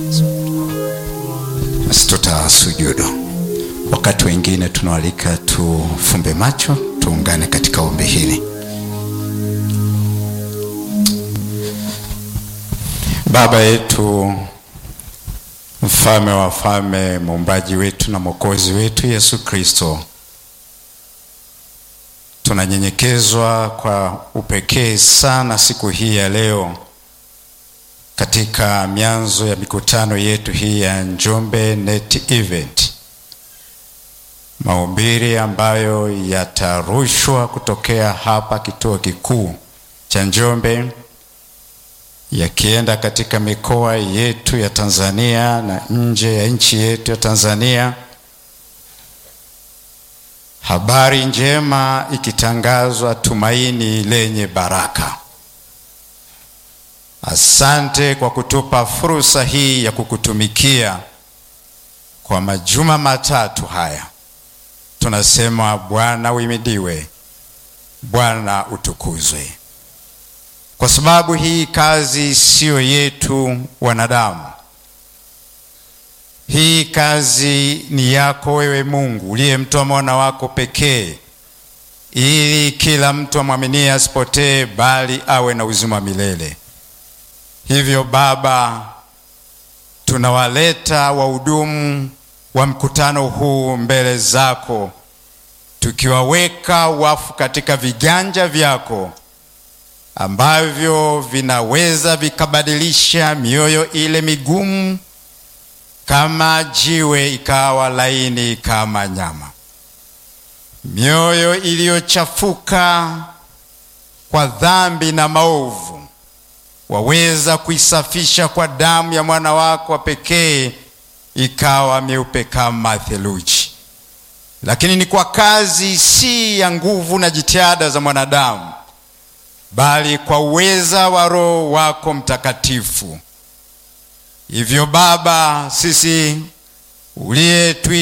Basi tutasujudu. Wakati wengine tunawalika tufumbe macho, tuungane katika ombi hili. Baba yetu, mfalme wa wafalme, muumbaji wetu na mwokozi wetu Yesu Kristo, tunanyenyekezwa kwa upekee sana siku hii ya leo katika mianzo ya mikutano yetu hii ya Njombe Net Event, mahubiri ambayo yatarushwa kutokea hapa kituo kikuu cha Njombe yakienda katika mikoa yetu ya Tanzania na nje ya nchi yetu ya Tanzania, habari njema ikitangazwa, tumaini lenye baraka. Asante kwa kutupa fursa hii ya kukutumikia kwa majuma matatu haya. Tunasema Bwana uhimidiwe, Bwana utukuzwe, kwa sababu hii kazi siyo yetu wanadamu. Hii kazi ni yako wewe Mungu uliyemtoa mwana wako pekee, ili kila mtu amwaminie asipotee, bali awe na uzima wa milele. Hivyo Baba, tunawaleta wahudumu wa mkutano huu mbele zako, tukiwaweka wafu katika viganja vyako ambavyo vinaweza vikabadilisha mioyo ile migumu kama jiwe ikawa laini kama nyama, mioyo iliyochafuka kwa dhambi na maovu waweza kuisafisha kwa damu ya mwana wako wa pekee ikawa meupe kama theluji. Lakini ni kwa kazi si ya nguvu na jitihada za mwanadamu, bali kwa uweza wa Roho wako Mtakatifu. Hivyo Baba, sisi uliye